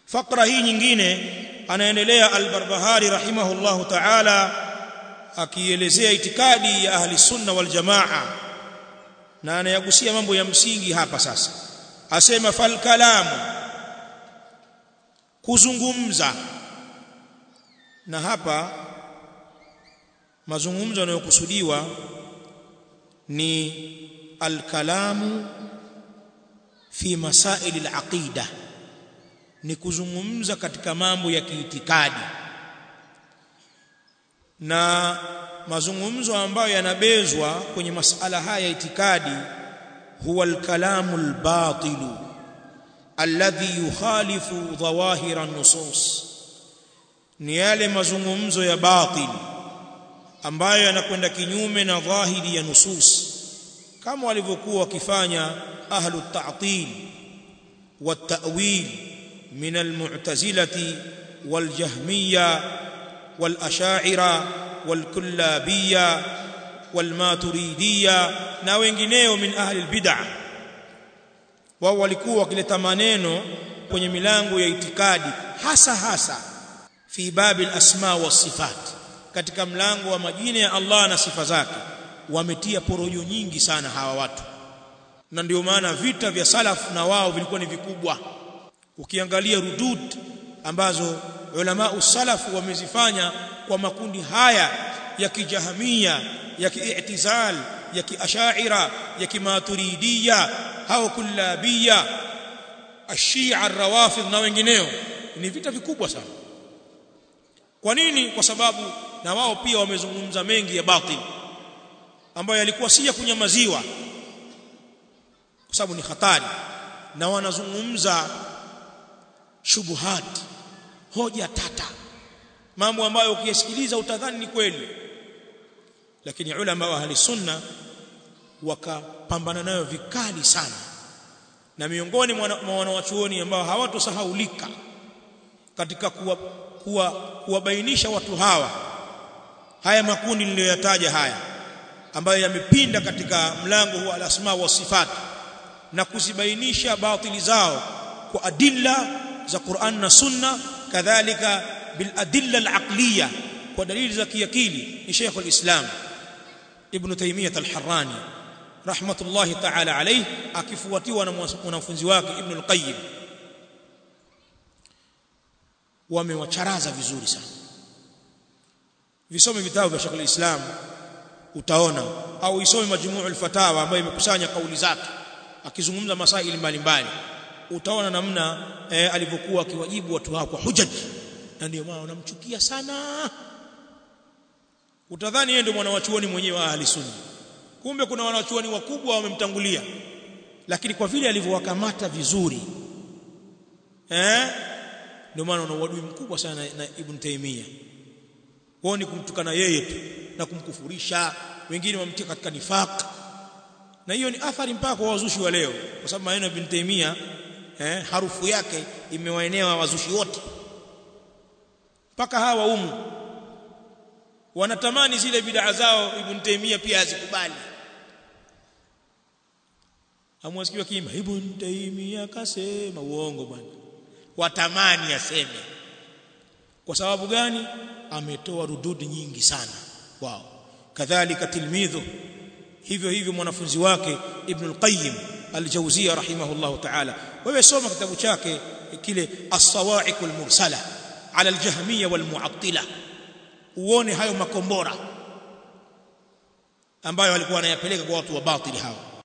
fakra hii nyingine anaendelea al-Barbahari rahimahullahu ta'ala akielezea itikadi ya ahli sunna wal jamaa na anayagusia mambo ya msingi hapa sasa asema fal kalamu kuzungumza na hapa mazungumzo yanayokusudiwa ni al-kalamu fi masail al-aqida ni kuzungumza katika mambo ya kiitikadi na mazungumzo ambayo yanabezwa kwenye masala haya ya itikadi huwa al-kalamu al-batil alladhi yukhalifu dhawahira an-nusus ni yale mazungumzo ya batil ambayo yanakwenda kinyume na dhahiri ya nusus kama walivyokuwa wakifanya ahlu at-ta'til wat-ta'wil min al-mu'tazilati wal-jahmiyya wal-ash'ira wal-kullabiyya wal-maturidiyya na wengineo min ahli al-bid'ah wao walikuwa wakileta maneno kwenye milango ya itikadi hasa hasa fi babi al-asma was-sifat katika mlango wa majina ya Allah na sifa zake wametia porojo nyingi sana hawa watu na ndio maana vita vya salaf na wao vilikuwa ni vikubwa ukiangalia rudud ambazo ulama usalaf wamezifanya kwa makundi haya ya kijahamia ya kiitizal ya kiashaira ya kimaturidiyya au kullabiyya ashia arrawafidh na wengineo ni vita vikubwa sana kwa nini kwa sababu na wao pia wamezungumza mengi ya batil ambayo yalikuwa si ya kunyamaziwa kwa sababu ni hatari na wanazungumza shubuhat hoja tata mambo ambayo ukiyasikiliza utadhani ni kweli lakini ulama wa ahli sunna wakapambana nayo vikali sana na miongoni mwa wanawachuoni ambao hawatosahaulika katika kuwa kuwa kuwabainisha watu hawa haya makundi niliyoyataja haya ambayo yamepinda katika mlango wa al-asma wa sifat na kuzibainisha batili zao kwa adilla za Qur'an na Sunna kadhalika bil adilla al-aqliya kwa dalili za kiakili ni Sheikh al-Islam Ibn Taymiyyah al-Harrani rahmatullahi ta'ala alayhi akifuatiwa na mwanafunzi wake Ibn al-Qayyim wamewacharaza vizuri sana visome vitabu vya Sheikh al-Islam utaona au isome majmu'ul fatawa ambayo imekusanya kauli zake akizungumza masaili mbalimbali utaona namna eh, alivyokuwa akiwajibu watu hao kwa hujaj na ndio maana wanamchukia sana utadhani yeye ndio mwanawachuoni mwenyewe wa ahli sunna kumbe kuna wanawachuoni wakubwa wamemtangulia lakini kwa vile alivyowakamata vizuri eh ndio maana una uadui mkubwa sana na, na Ibn Taymiyyah wao ni kumtukana yeye tu na kumkufurisha wengine wamtia katika nifaq na hiyo ni athari mpaka kwa wazushi wa leo kwa sababu maneno ya Ibn Taymiyyah eh, harufu yake imewaenea wazushi wote mpaka hawa umu wanatamani zile bid'a zao Ibn Taymiyyah pia azikubali amwasikiwa kima Ibn Taymiyyah kasema uongo bwana watamani aseme kwa sababu gani ametoa rududi nyingi sana wao kadhalika tilmidhu hivyo hivyo mwanafunzi wake Ibn al-Qayyim al-Jawziyya rahimahullah ta'ala wewe soma kitabu chake kile as-sawa'iq al-mursala ala al-jahmiyya wal-mu'attila uone hayo makombora ambayo walikuwa wanayapeleka kwa watu wa batili hao